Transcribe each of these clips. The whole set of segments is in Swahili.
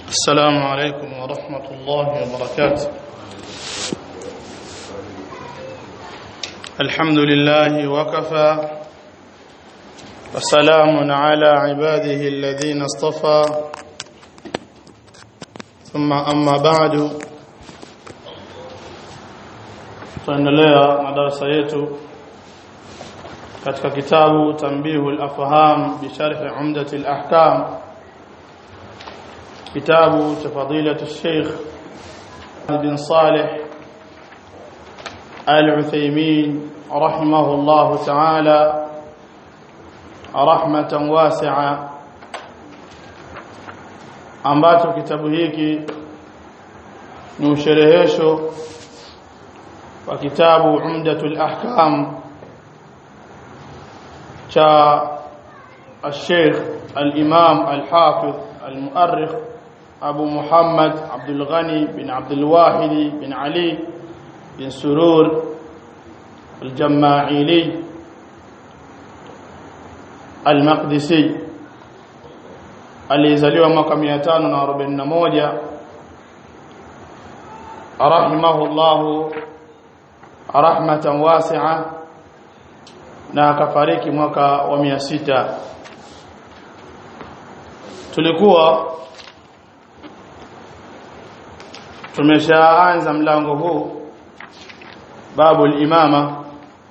السلام عليكم ورحمة الله وبركاته الحمد لله وكفى وسلام على عباده الذين اصطفى ثم أما بعد tuendelea na darasa yetu katika kitabu Tanbihu al-Afham bi sharh Umdat al-Ahkam kitabu cha fadilatu Sheikh bin Saleh Al-Uthaymeen rahimahullahu ta'ala rahmatan wasi'a ambacho kitabu hiki ni usherehesho wa kitabu Umdatul Ahkam cha الشيخ الإمام الحافظ المؤرخ أبو محمد عبد الغني بن عبد الواحد بن علي بن سرور الجماعيلي المقدسي aliyezaliwa mwaka 541 rahimahullahu rahmatan wasi'a na akafariki mwaka wa 600 tulikuwa tumeshaanza mlango huu babu imama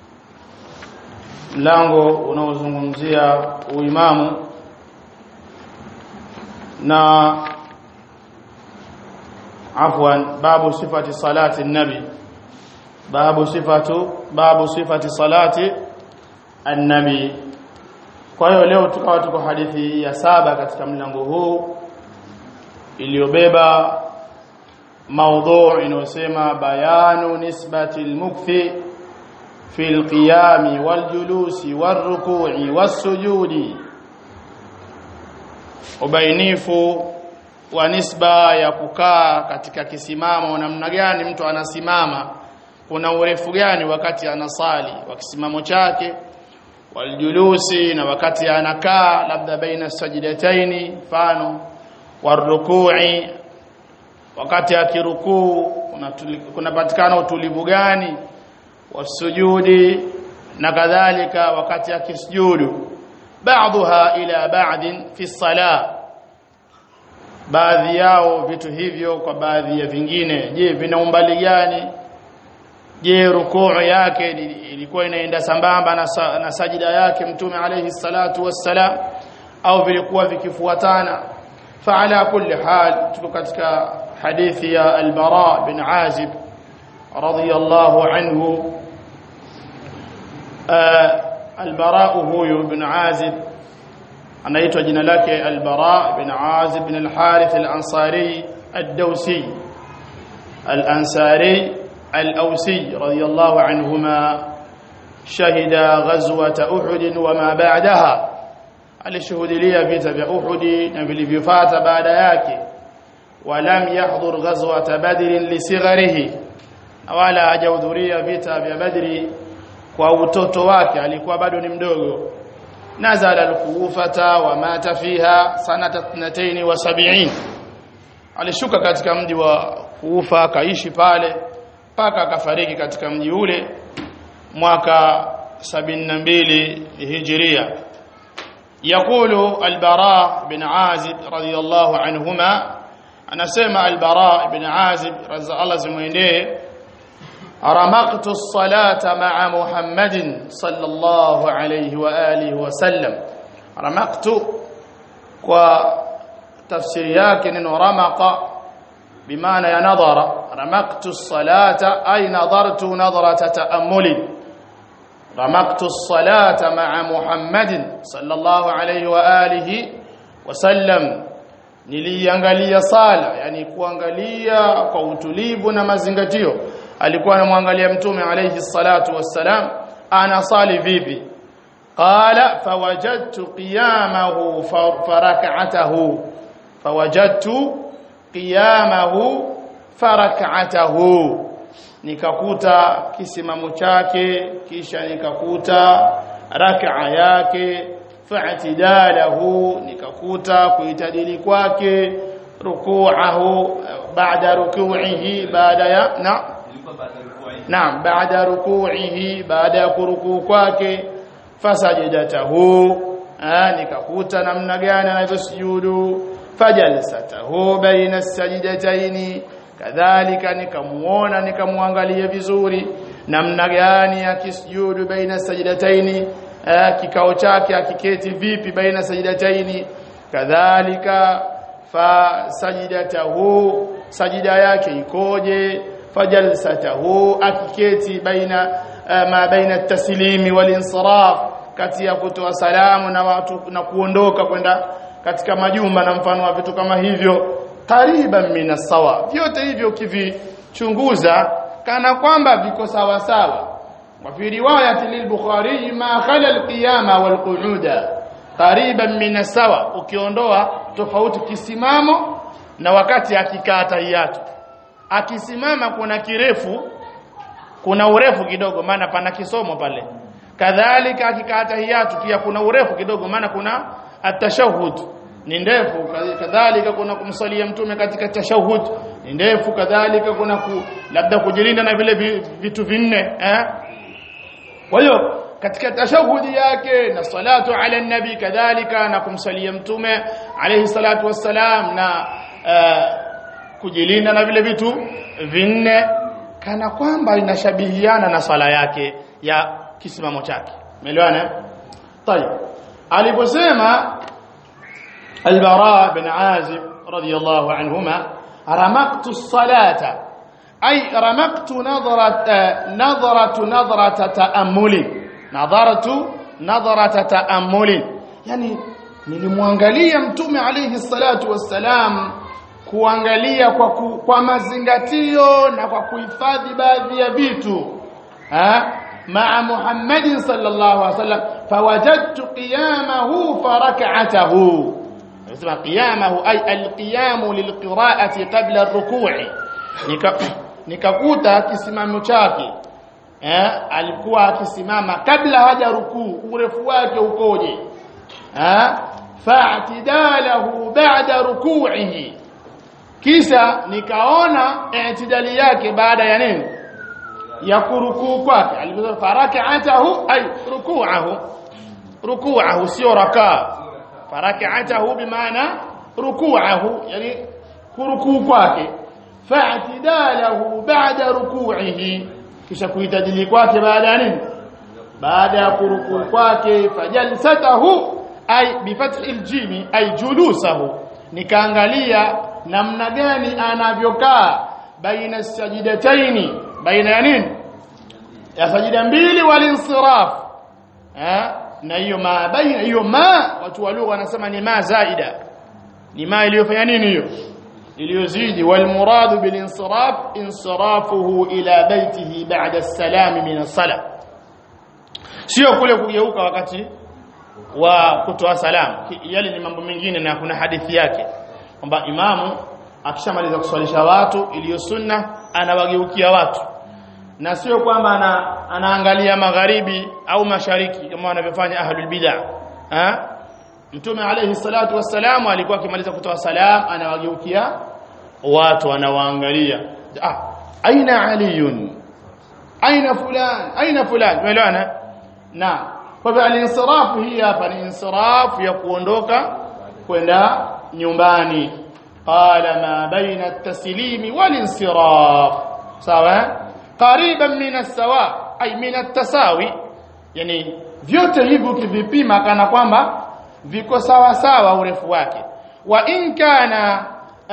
mlango unaozungumzia uimamu na afwan babu sifati salati nabi babu sifatu babu sifati salati annabi kwa hiyo leo tukawa tuko hadithi ya saba katika mlango huu iliyobeba موضوع inayosema bayanu nisbati almukthi fi alqiyam waljulusi warruku'i wassujudi ubainifu wa nisba ya kukaa katika kisimamo namna gani mtu anasimama kuna urefu gani wakati anasali wa kisimamo chake waljulusi na wakati anakaa labda baina sajdataini mfano warruku'i wakati akirukuu kunapatikana kuna utulivu gani wasujudi na kadhalika wakati akisujudu baadha ila ba'din fi salah baadhi yao vitu hivyo kwa baadhi ya vingine je vina umbali gani je rukuu yake ilikuwa inaenda sambamba na, sa, na sajida yake mtume alayhi salatu wassalam au vilikuwa vikifuatana فعلى كل حال تكتك حديث يا البراء بن عازب رضي الله عنه آه البراء هو بن عازب anaitwa jina lake al-Bara bin Azib bin al-Harith al-Ansari ad-Dawsi al-Ansari al-Awsi radiyallahu anhuma shahida ghazwat Uhud wa ma ba'daha alishuhudia vita vya Uhud na vilivyofuata baada yake walam yahdhur ghazwat Badr lisigharihi wala hajahudhuria vita vya Badri kwa utoto wake alikuwa bado ni mdogo nazala al-Kufata wa mata fiha sanata 72 alishuka katika mji wa Kufa akaishi pale mpaka akafariki katika mji ule mwaka 72 Hijria يقول البراء بن عازب رضي الله عنهما أنا سمع البراء بن عازب رضي الله زمينه رمقت الصلاة مع محمد صلى الله عليه وآله وسلم رمقت وتفسير yake neno ramaqa بمعنى ينظر رمقت الصلاة أي نظرت نظرة تأمل رمقت الصلاة مع محمد صلى الله عليه وآله وسلم niliangalia sala yani kuangalia kwa utulivu na mazingatio alikuwa anamwangalia mtume alayhi salatu wassalam anasali vipi qala fawajadtu qiyamahu farak'atahu fawajadtu qiyamahu farak'atahu nikakuta kisimamo chake kisha nikakuta rak'a yake fa'tidalahu nikakuta kuitadili kwake ruku'ahu ba'da ruku'ihi baada ya na naam baada ruku'ihi baada ya kurukuu kwake fasajidatahu nikakuta namna gani anavyosujudu fajalsatahu baina sajidataini kadhalika nikamuona nikamwangalia vizuri namna gani akisujudu baina sajidataini kikao chake akiketi vipi baina sajidataini kadhalika fa sajidatahu sajida yake ikoje fajalsatahu akiketi baina ma baina at-taslimi wal-insiraf kati ya kutoa salamu na watu na kuondoka kwenda katika majumba na mfano wa vitu kama hivyo qariban min sawa vyote hivyo ukivichunguza kana kwamba viko sawa sawa wa fi riwayati lil-bukhari ma khala al-qiyama wal-qu'uda qariban min sawa ukiondoa tofauti kisimamo na wakati akikaa tahiyatu akisimama kuna kirefu kuna urefu kidogo maana pana kisomo pale kadhalika akikaa tahiyatu pia kuna urefu kidogo maana kuna atashahud ni ndefu kadhalika kuna kumsalia mtume katika tashahud ni ndefu kadhalika kuna ku, labda kujilinda na vile vitu vinne eh kwa hiyo katika tashahudi yake na salatu ala nabi kadhalika na kumsalia mtume alayhi salatu wassalam na uh, kujilinda na vile vitu vinne kana kwamba inashabihiana na swala yake ya kisimamo chake umeelewana طيب aliposema al-bara bin azib radiyallahu anhuma ramaqtu as-salata ay ramaqtu nadrata nadratu nadrata ta'ammuli nadaratu nadrata ta'ammuli yani nilimwangalia mtume alayhi salatu wassalam kuangalia kwa ku, kwa mazingatio na kwa kuhifadhi baadhi ya vitu ha مع محمد صلى الله عليه وسلم فوجدت قيامه فركعته اسمع قيامه أي القيام للقراءة قبل الركوع nikakuta kisimamo chake eh alikuwa akisimama kabla haja rukuu urefu wake ukoje eh fa'tidalahu ba'da ruku'ihi kisha nikaona i'tidali yake baada ya nini ya kurukuu kwake aliposema faraka'atahu ay ruku'ahu ruku'ahu sio rakaa faraka'atahu bimaana ruku'ahu yani kurukuu kwake fa'tidalahu ba'da ruku'ihi kisha kuitadili kwake baada ya nini baada ya kurukuu kwake fajalsatahu ay bifathi aljimi ay julusahu nikaangalia namna gani anavyokaa baina sajidataini baina ya nini ya sajida mbili walinsiraf eh na hiyo ma baina hiyo ma watu wa lugha wanasema ni ma zaida ni ma iliyofanya nini hiyo iliyozidi wal muradu bil insiraf insirafuhu ila baitihi ba'da as-salam min as-salah sio kule kugeuka wakati wa kutoa salamu yale ni mambo mengine na kuna hadithi yake kwamba imamu akishamaliza kuswalisha watu iliyo sunna anawageukia watu na sio kwamba ana, anaangalia magharibi au mashariki kama wanavyofanya ahlul bid'ah ha mtume alayhi salatu wassalamu alikuwa akimaliza kutoa salam anawageukia watu anawaangalia ah aina aliyun aina fulan aina fulan umeelewana na kwa hivyo alinsirafu hii hapa ni insirafu ya kuondoka kwenda nyumbani qala ma baina at-taslimi wal-insiraf sawa qariban min as-sawa ay min at-tasawi yani vyote hivyo ukivipima kana kwamba viko sawa sawa urefu wake wa in kana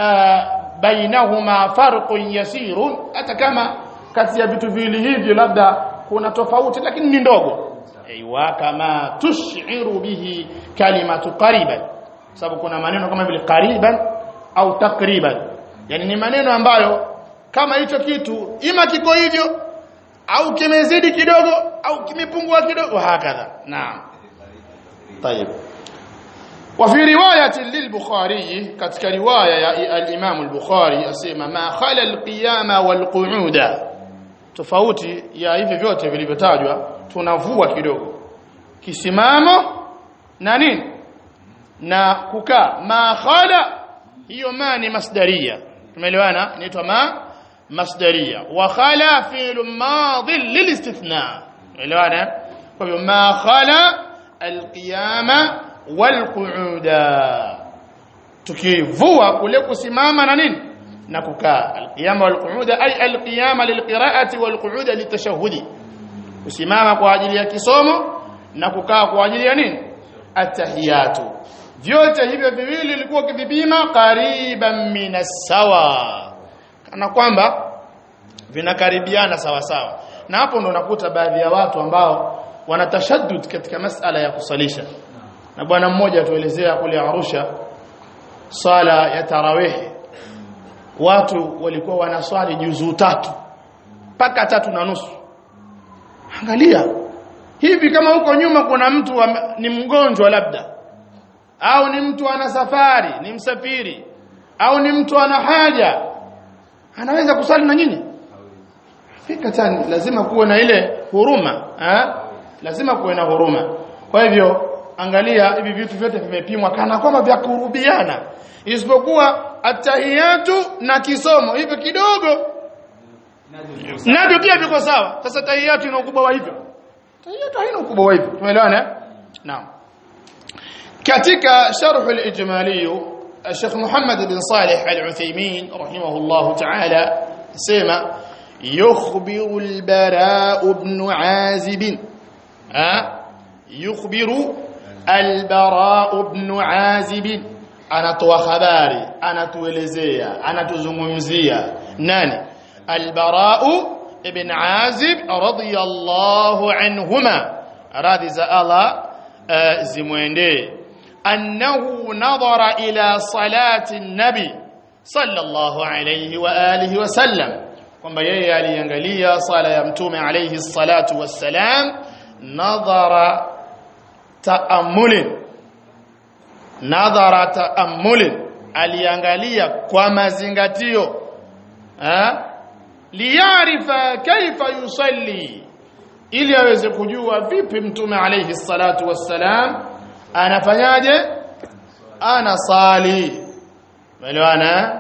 bainahuma farqun yasirun hata kama kati ya vitu viwili hivyo labda kuna tofauti lakini ni ndogo aiwa kama tushiru bihi kalimatu qariban sababu kuna maneno kama vile qariban au takriban yani ni maneno ambayo kama hicho kitu ima kiko hivyo au kimezidi kidogo au kimepungua kidogo hakadha naam طيب وفي روايه للبخاري katika riwaya ya al-Imam al-Bukhari asema ma khala al-qiyama wal-qu'uda tofauti ya hivi vyote vilivyotajwa tunavua kidogo kisimamo na nini na kukaa ma khala hiyo ma ni masdaria tumeelewana inaitwa ma masdaria wa khala fi'l madhi lilistithna tumeelewana kwa hivyo ma khala alqiyama walqu'uda tukivua kule kusimama na nini na kukaa alqiyama walqu'uda ay alqiyama lilqira'ati walqu'uda litashahhudi kusimama kwa ajili ya kisomo na kukaa kwa ajili ya nini atahiyatu vyote hivyo viwili ilikuwa kivipima qariban minas sawa kana kwamba vinakaribiana sawa sawa na hapo ndo unakuta baadhi ya watu ambao wanatashaddud katika masala ya kusalisha na bwana mmoja atuelezea kule Arusha sala ya tarawih watu walikuwa wanaswali juzuu tatu mpaka tatu na nusu angalia hivi kama huko nyuma kuna mtu wa, ni mgonjwa labda au ni mtu ana safari ni msafiri au ni mtu ana haja anaweza kusali na nyinyi fika tani lazima kuwe na ile huruma ha? lazima kuwe na huruma kwa hivyo angalia hivi vitu vyote vimepimwa kana kwamba vya kurubiana isipokuwa atahiyatu na kisomo hivyo kidogo navyo pia viko sawa sasa tahiyatu ina ukubwa wa hivyo tahiyatu haina ukubwa wa hivyo tumeelewana naam katika sharh al-ijmali الشيخ محمد بن صالح العثيمين رحمه الله تعالى سمع يخبر البراء بن عازب ها يخبر البراء بن عازب anatoa habari anatuelezea anatuzungumzia nani albarau ibn azib radiyallahu anhuma radhi za Allah zimwendee annahu nadhara ila salati nabi sallallahu alayhi wa alihi wa sallam kwamba yeye aliangalia sala ya mtume alayhi salatu wassalam nadhara taamulin nadhara taamulin aliangalia kwa mazingatio ha liyarifa kaifa yusalli ili aweze kujua vipi mtume alayhi salatu wassalam anafanyaje anasali umeelewana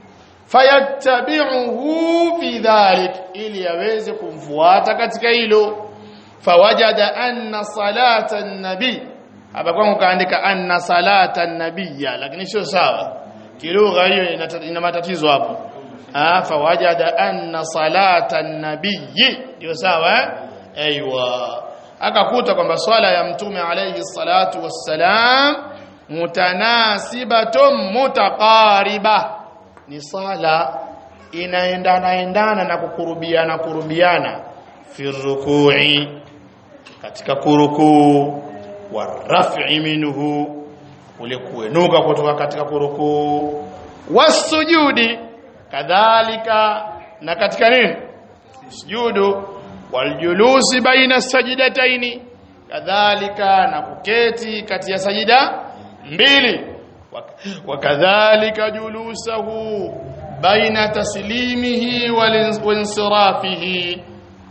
fayattabi'uhu fi dhalik ili aweze kumfuata katika hilo fawajada anna salata an-nabi hapa kwangu kaandika anna salata an-nabiyya lakini sio sawa kilugha hiyo ina matatizo hapo ah fawajada anna salata an-nabiyyi ndio sawa eh aiywa akakuta kwamba swala ya mtume alayhi salatu wassalam mutanasibatun mutaqariba ni sala inaendana endana na kukurubiana kurubiana fi rukui katika kurukuu wa raf'i minhu ule kuenuka kutoka katika kurukuu wasujudi kadhalika na katika nini sujudu waljulusi baina sajidataini kadhalika na kuketi kati ya sajida mbili wakadhalika julusahu baina taslimihi walinsirafihi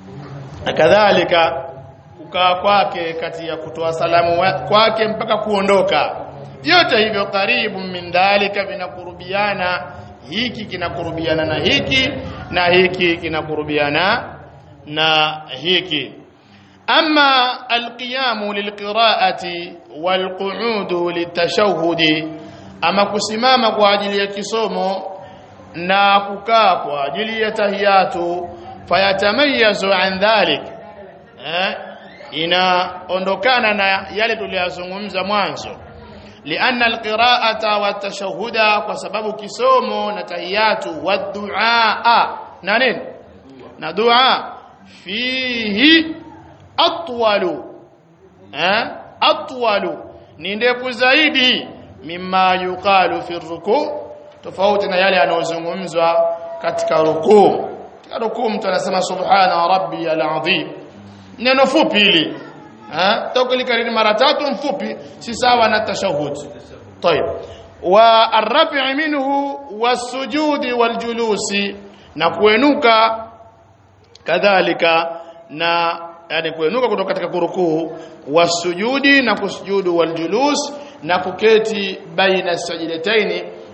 kadhalika kukaa kwake kati ya kutoa salamu kwake mpaka kuondoka vyote hivyo karibu min dhalika vinakurubiana hiki kinakurubiana na hiki na hiki kinakurubiana na hiki ama alqiyamu lilqiraati walqu'udu litashahhudi ama kusimama kwa ajili ya kisomo na kukaa kwa ajili ya tahiyatu fayatamayazu an dhalik eh inaondokana na yale tuliyozungumza mwanzo lianna alqiraata watashahhuda kwa sababu kisomo na tahiyatu wadduaa na nini na dua fihi atwalu eh atwalu ni ndefu zaidi mimma yuqalu fi ruku tofauti na yale yanayozungumzwa katika rukuu katika rukuu mtu anasema subhana rabbi alazim neno fupi hili eh tokulikariri mara tatu mfupi si sawa na tashahud طيب والرفع منه والسجود والجلوس na kuenuka kadhalika na yani kuenuka kutoka katika kurukuu wasujudi na kusujudu waljulus na kuketi baina sajidataini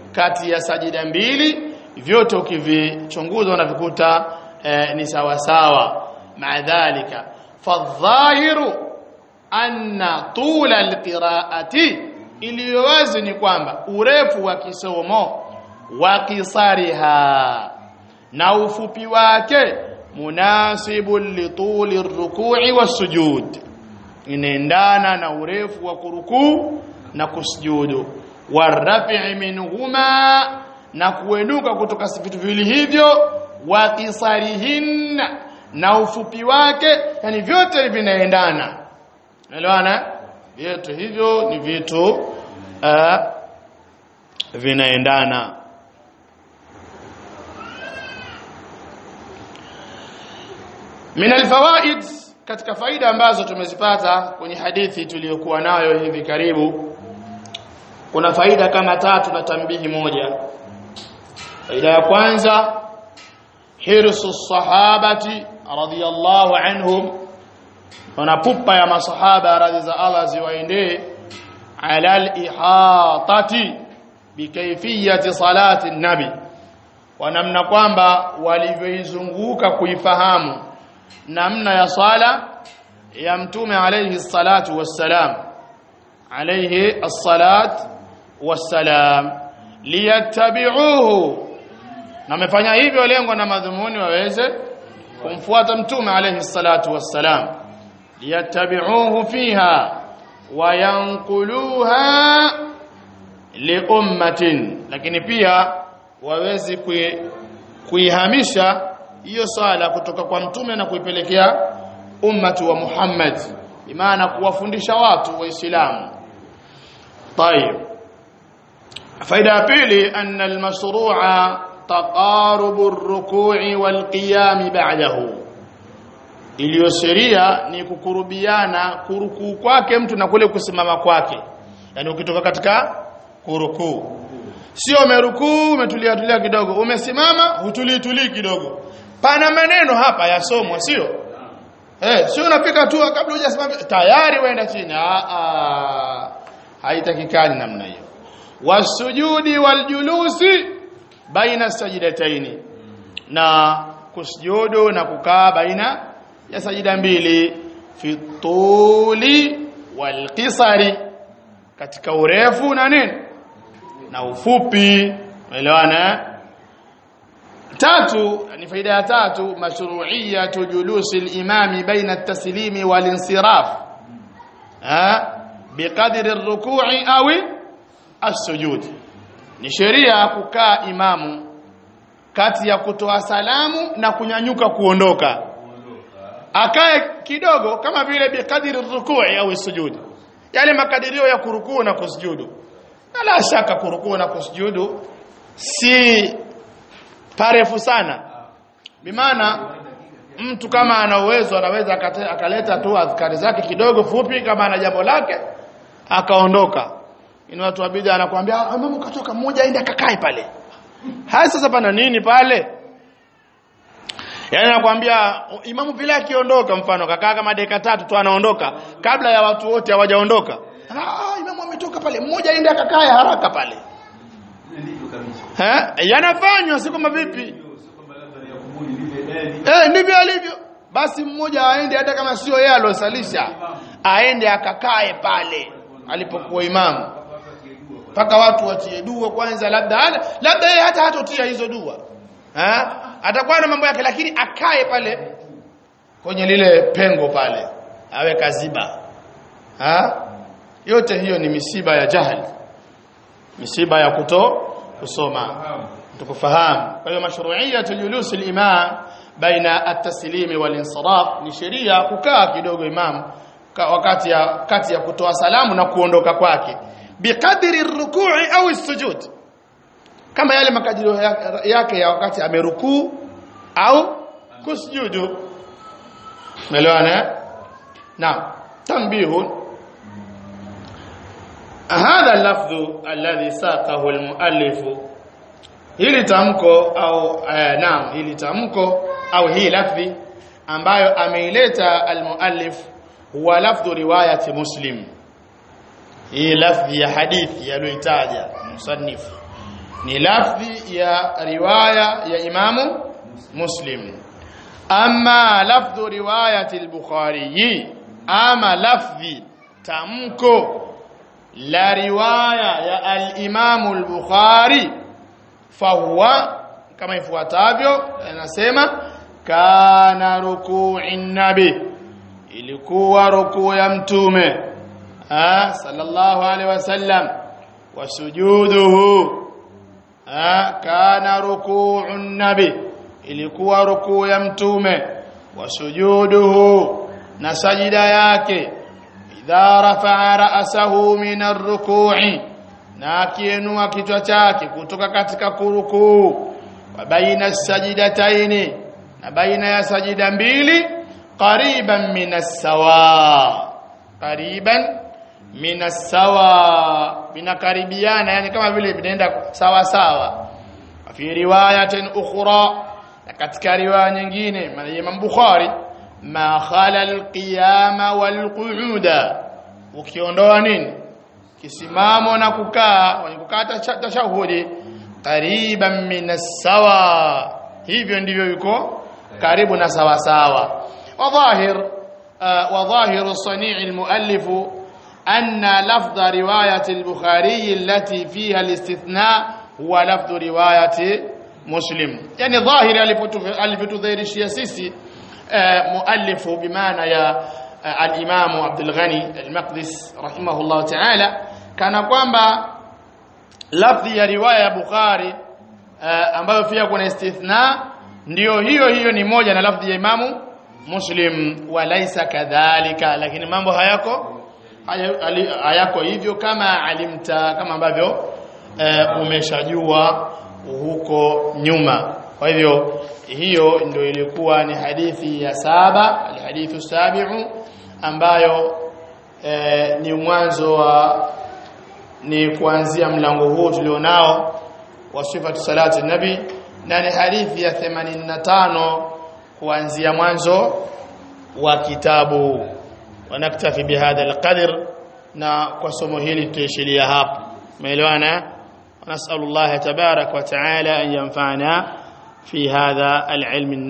kati ya sajida mbili vyote ukivichunguza unavikuta eh, ni sawa sawa maadhalika fadhahiru anna tula alqiraati iliyo wazi ni kwamba urefu wa kisomo wa kisariha na ufupi wake munasibu lituli rukui wasujud inaendana na urefu wa kurukuu na kusujudu warafi minhuma na kuenuka kutoka vitu viwili hivyo wa kisarihinna na ufupi wake yani vyote vinaendana Unaelewana? Vyote hivyo ni vitu uh, vinaendana. Min alfawaid katika faida ambazo tumezipata kwenye hadithi tuliyokuwa nayo hivi karibu kuna faida kama tatu na tambihi moja. Faida ya kwanza hirsu sahabati radhiyallahu anhum kuna pupa ya masahaba radhi za Allah ziwaendee ala al-ihatati bikayfiyati salati nabi wa namna kwamba walivyoizunguka kuifahamu namna ya sala ya mtume alayhi salatu wassalam alayhi as-salat wassalam liyattabi'uhu na amefanya hivyo lengo na madhumuni waweze kumfuata mtume alayhi salatu wassalam liyattabi'uhu fiha wayanquluha liummatin lakini pia wawezi kuihamisha hiyo swala kutoka kwa mtume na kuipelekea ummati wa Muhammad imaana kuwafundisha watu waislamu طيب faida ya pili anna almashru'a taqarubu ar-ruku'i wal-qiyam ba'dahu iliyo sheria ni kukurubiana kurukuu kwake mtu na kule kusimama kwake yani ukitoka katika kurukuu sio umerukuu umetulia tulia kidogo umesimama hutulii tulii kidogo pana maneno hapa yasomwa sio eh sio unafika tu kabla hujasimama tayari waenda chini a a haitakikani namna hiyo wasujudi waljulusi baina sajidataini na kusujudu na kukaa baina ya sajida mbili fi tuli wal qisari katika urefu na nini na ufupi umeelewana tatu ni faida ya tatu mashru'iyatu julusi al-imam baina at-taslimi wal-insiraf ha biqadri ar-ruku'i aw as-sujud ni sheria kukaa imamu kati ya kutoa salamu na kunyanyuka kuondoka akae kidogo kama vile biqadri ar-ruku'i au as-sujud yale makadirio ya kurukuu na kusujudu na la shaka kurukuu na kusujudu si parefu sana bimaana mtu kama ana uwezo anaweza akaleta tu adhkari zake kidogo fupi kama ana jambo lake akaondoka ni watu wa bid'a anakuambia mama katoka mmoja aende akakae pale haya sasa pana nini pale Yaani anakuambia imamu bila akiondoka mfano kakaa kama dakika tatu tu anaondoka kabla ya watu wote hawajaondoka. Ah imamu ametoka pale mmoja aende akakae haraka pale. Eh yanafanywa si kama vipi? Eh ndivyo alivyo. Basi mmoja aende hata kama sio yeye alosalisha aende akakae pale alipokuwa imamu. Paka watu watie dua kwanza labda labda yeye hata hatotia hizo dua. Eh atakuwa na mambo yake lakini akae pale kwenye lile pengo pale awe kaziba ha? yote hiyo ni misiba ya jahili misiba ya kuto kusoma tukufahamu kwa hiyo mashru'iyya julus al-imam baina at-taslimi wal-insiraf ni sheria kukaa kidogo imam wakati ya kati ya kutoa salamu na kuondoka kwake biqadri ar-ruku'i au as-sujud kama yale makadirio yake ya wakati amerukuu au kusujudu umeelewana naam tanbihun hadha lafdhu alladhi saqahu almuallif hili tamko au eh, naam hili tamko au hii lafdhi ambayo ameileta almuallif huwa lafdhu riwayati muslim hii lafdhi ya hadithi aliyoitaja musannifu ni lafdhi ya riwaya ya imamu muslim ama lafdhu riwayati al-bukhari ama lafdhi tamko la riwaya ya al-imamu al-bukhari fahuwa kama ifuatavyo anasema kana ruku'in nabi ilikuwa rukuu ya mtume ah sallallahu alaihi wasallam wasujuduhu ah kana ruku'un nabi ilikuwa rukuu ya mtume wasujuduhu na sajida yake idha rafa'a ra'sahu min ar-ruku'i na akiinua kichwa chake kutoka katika kurukuu wa baina sajidataini na baina ya sajida mbili qariban minas sawa qariban minas sawa vinakaribiana yani kama vile vinaenda sawa sawa fi riwayatin ukhra na katika riwaya nyingine maana Imam Bukhari ma khala alqiyama walqu'uda ukiondoa nini kisimamo na kukaa wenye kukaa tashahudi qariban minas sawa hivyo ndivyo yuko karibu na sawa sawa وظاهر وظاهر صنيع المؤلف أن لفظ رواية البخاري التي فيها الاستثناء هو لفظ رواية مسلم يعني ظاهر alivyotudhihirishia sisi مؤلف بمعنى يا الإمام عبد الغني المقدس رحمه الله تعالى كان kwamba lafdhi ya riwaya ya Bukhari ambayo pia kuna istithna ndio hiyo hiyo ni moja na lafdhi ya Imamu Muslim walaisa kadhalika lakini mambo hayako hayako hivyo kama alimta kama ambavyo e, umeshajua huko nyuma kwa hivyo hiyo ndio ilikuwa ni hadithi ya saba alhadithu sabiu ambayo e, ni mwanzo wa ni kuanzia mlango huu tulionao wa sifatu salati nabi na ni hadithi ya 85 kuanzia mwanzo wa kitabu wanaktafi bihadha alqadr na kwa somo hili tutaishilia hapo umeelewana nasallallahu tabarak wa taala an yanfa'ana fi hadha alilm